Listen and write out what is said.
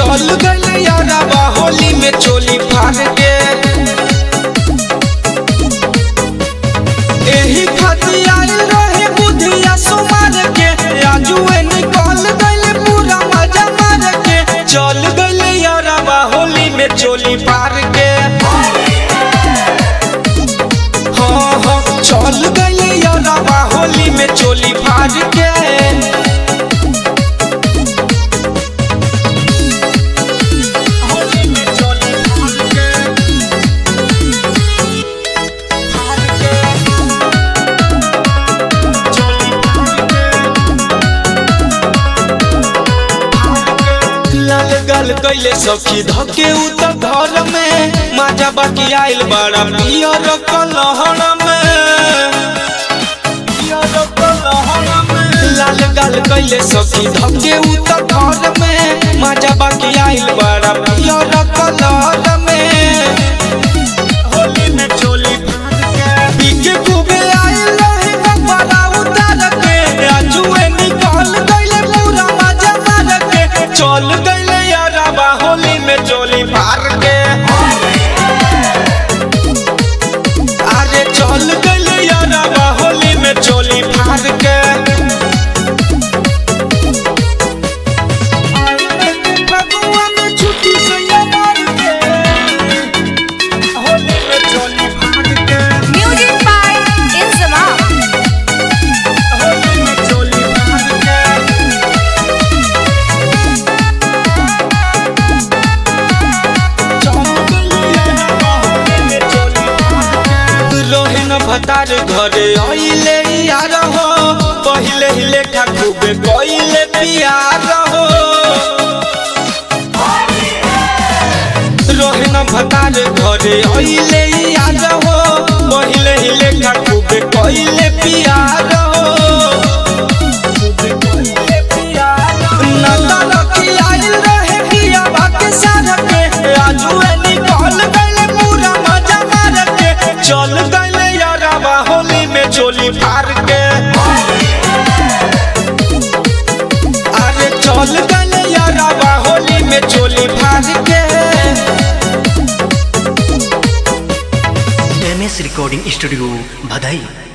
चल गइल यारबा होली में चोली फाड़ के एही खातिर आइल रहे बुधिया सुमार के आजुए निकल गइल पूरा मजा मार के चल गइल यारबा होली में चोली पार के हाँ हाँ चल गइल यारबा होली में चोली फाड़ के होली में चोली फाड़ के फाड़ के चोली फाड़ के लाल गल कैले सखी धके उ त घर में माजा बाकी आइल बड़ा पियर कलहर में पियर कलहर में लाल गल कैले सखी धके उ त घर में माजा बाकी आइल बड़ा पियर कलहर में होली में चोली फाड़ के पीके खूबे आइल रहे बड़ा उतार के आजुए निकल गइले पूरा मजा मार के चल गइले यारबा होली में चोली फाड़ के अरे चल गइले यारबा होली में चोली फाड़ के फगुआ में छुट्टी से ये मार के होली में चोली फाड़ के Music by Insamam. होली में चोली फाड़ के रोहिन भतार घरे आइले यार हो पहिले ही लेखा खूबे कइले पियार हो रोहिन भतार घरे आइले यार हो पहिले ही लेखा खूबे कइले पियार हो खूबे कइले पियार हो नदर की आइल रहे पिया बाके सार के आजुए निकल गइले पूरा मजा मार के चल गइले यारबा होली में चोली फाड़ के अरे चल गइले यारबा होली में चोली फाड़ के एम एस रिकॉर्डिंग स्टूडियो भदई